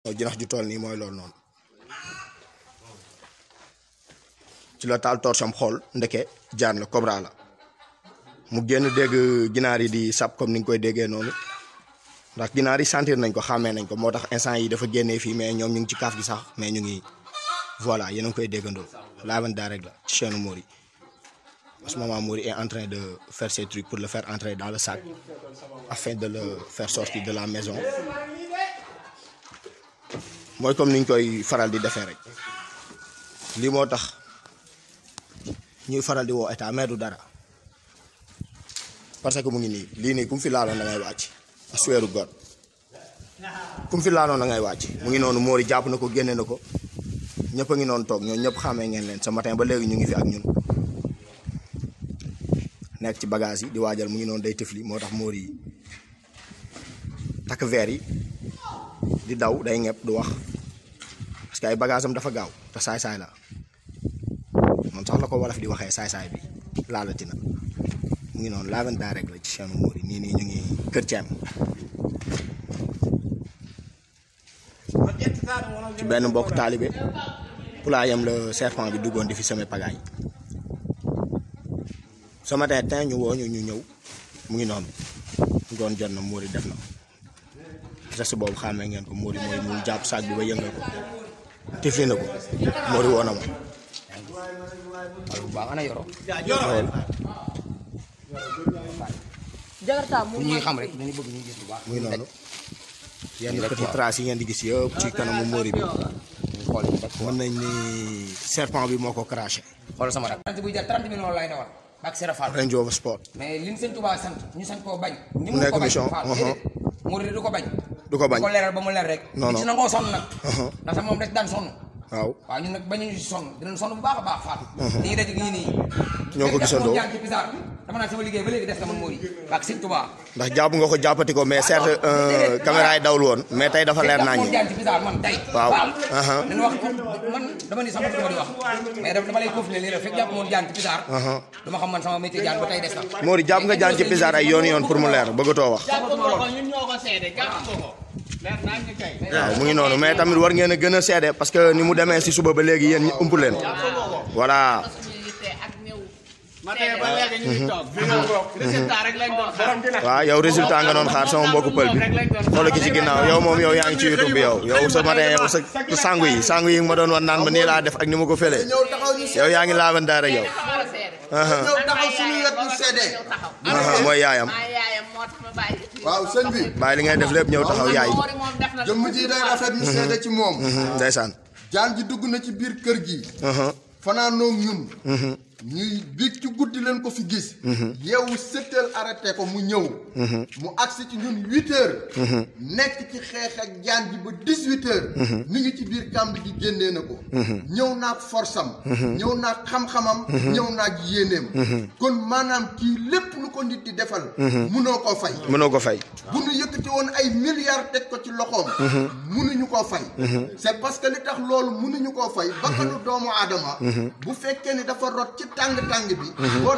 jinax ju toll nii mooy loolu noonu ci la taal torsam xool ndeke jaan la cobra la mu génn dégg ginaar yi di sab comme ni nga koy déggee noonu ndax ginaar yi sentir nañ ko xàmmee nañ ko moo tax instant yi dafa génnee fii mais ñoom ñu ngi ci kaaf gi sax mais ñu ngi voilà yéen a ngi koy déggandoo Live and Direct la ci chaîne Mori en ce moment Mori est en train de faire ses trucs pour le faire entrer dans le sac afin de le faire sortir de la maison mooy comme ni ñu koy faral di defee rek lii moo tax ñuy faral di woo état mais du dara parce que mu ngi nii lii nii ku mu fi laaloon da ngay wàcc a suweeru god ku mu fi laaloon da ngay wàcc mu ngi noonu Mori jàpp na ko génne na ko ñëpp a ngi noonu toog ñoo ñëpp xàmmee ngeen leen ce matin ba léegi ñu ngi fi ak ñun nekk ci bagage yi di waajal mu ngi noonu day tëfli moo tax Mori yi takk verre yi di daw day ñepp du wax parce que ay bagage am dafa gaaw te saay-saay la moom sax la ko wolof di waxee saay-saay bi laalati na mu ngi noonu Live and Direct la ci chaîne Mori nii nii ñu ngi kër Thiam ci benn mbokk taalibe pulaayam la serpent bi duggoon di fi semé pagaay ce matin tin ñu woo ñu ñu ñëw mu ngi noonu ngoon jot na Mori def na geste boobu xàmmee ngeen ko Mori mooy mu jàpp saag bi ba yëngal ko tifli na ko Mori woo na ma bu baax ana yoro lool Jakarta mu pour ñuy xam rek dañu bëgg ñuy gis bu baax mu ngi noonu yenn petit traces yi ngeen di gis yëpp ci kanamu Mori bi ñu xool ñu def mën nañ ni serpent bi moo ko craché xool sama rak 30 buy jar 30 millions lay dawal bak Sera Fall Range Rover Sport mais li ñu sëñ Touba sant ñu sant koo bañ ni Mu nekk ko bañ mission, Fall uh-huh. déedéet Mouride du ko bañ du ko bañ ko leeral ba mu leer rek Non, di non. ci nangoo sonn nag Uh-huh. ndax sax moom rek daan sonn waaw waaw ñun nag bañuñu si sonn dinañ sonn bu baax a baax Fall li ngi daj gi nii Ñoo ko gisandoo. jàng ci bizarre dama naan sama liggéey ba léegi def na man Mouride bak sëñ Touba ndax jàpp nga ko jàppati ko mais certes euh, caméra yi dawul woon mais tey dafa leer naa moom ñi jaan ci bizarre man tey Waaw. Fall Uh-huh. dañu wax man dama ni sama dama di wax mais dama dama lay confirmer lii rek fekk jàpp moom jaan ci bizarre Uh-huh. dama xam man sama métier jaan ba tey des na Mori jàpp nga jaan ci pizarre ay yoon yoon pour mu leer bëggatoo wax jàpp nga ko ñun ñoo ko seede jàpp nga ko leer naa ñu kay waaw mu ngi noonu mais tamit war ngeen a gën a seede parce que ni mu demee si suba ba léegi yéen ñi ëmp leen voilà suñu yitte ak ñëw matin ba léegi ñu ngi toog fi nga toog résultat rek lañ doon xaar waaw yow résultat nga doon xaar sama mbokku pël bi xoolal ki ci ginnaaw yow moom yow yaa ngi ci YouTube bi yow yow sa matin yow sa sangu yi sangu yi ma doon wan naan ma nii laa def ak ni ma ko fëlee ñëw taxaw ñu yow yaa ngi Live and Direct yow war a seede aha ñëw taxaw suñu wet ñu seede ñëw taxaw aha mooy yaayam maa yaayam moo tax ma bàyyi waaw sëñ bi bàyyi li ngay def lépp ñëw taxaw yaay Mori moom def na jëmm ji day rafet ñu seede ci moom Mhm, ndeysaan jaan ji dugg na ci biir kër gi aha fanaanoo ñun ñuy biig ci guddi leen ko fi gis yeewu sept heures arrêté ko mu ñëw mu agsi ci ñun huit heures nekk ci xeex ak jaan ji ba dix huit heures mi ngi ci biir kàmb gi génnee na ko ñëw naag force am ñëw naag xam-xamam ñëw naag yéeneem kon maanaam kii lépp lu ko nit di defal munoo ko fay mënoo ko fay bu ñu yëkkati woon ay milliards teg ko ci loxoom. mënuñu koo fay. c'est parce que li tax loolu mënuñu koo fay. bakkanu doomu aadama. bu fekkee ni dafa rot ci tàng tàng bi. boo